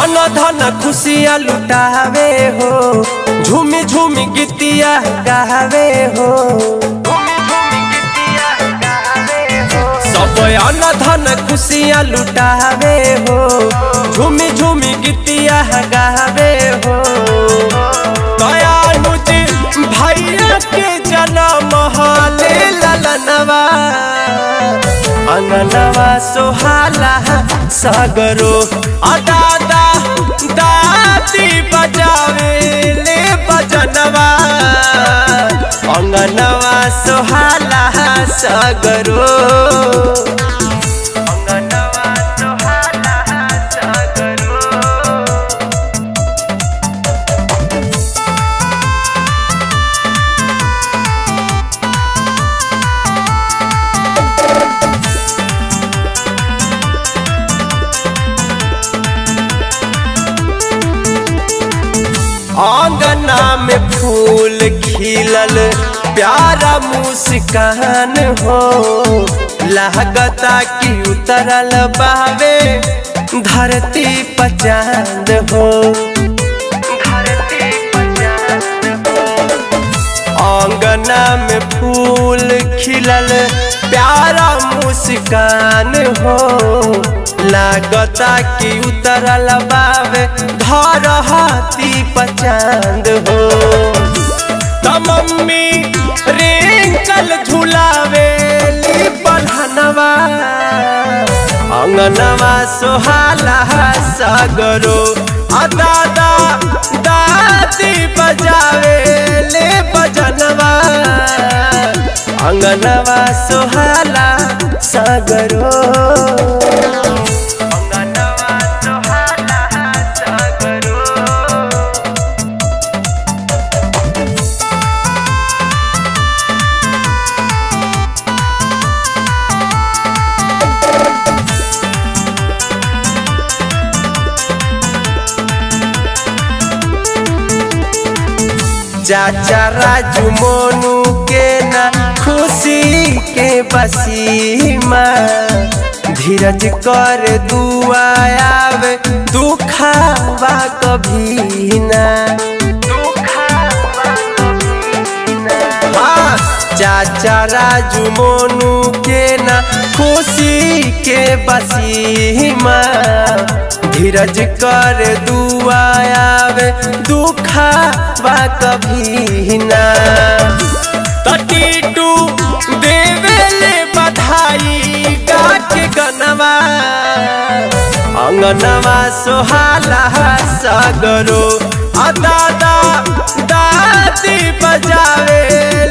अन धन खुशियाँ लुटावे हो झूमी झूमी गीतिया गावे हो सब अन धन खुशियाँ लुटावे हो झूमी झूमी गीतिया गावे हो दयानुज भैया के जन्म हाले ललनवा अंगनवा सोहाला सागरो अदादा दादी बजावे ले बजनवा अंगनवा सोहाला सागरो अंगनवा सोहाला सागरो आंगना में फूल खिलल प्यारा मुस्कान हो लागता कि उतरल बावे धरती पचांद हो आंगना में फूल खिलल प्यारा मुस्कान हो लागता कि उतरल बावे धरती पचांद हो त मम्मी रिंकल झुलावे ली बन्हनवा अंगनवा सोहाला सागरो आ दादा दादी बजावे ले बजनवा अंगनवा सोहाला सागरो अंगनवा सोहाला सागरो चाचा राजू मोनू के ना खुशी के बसीमा धीरज कर दुआ आवे दुखावा कभी ना हाँ, चाचा राजू मोनू के ना खुशी के बसीमा धीरज कर दुआ आवे दुखावा कभी ना तटीटू देवेले बधाई गाठ गनवा अंगनवा सोहाला सागरो आ दादा दादी बजावे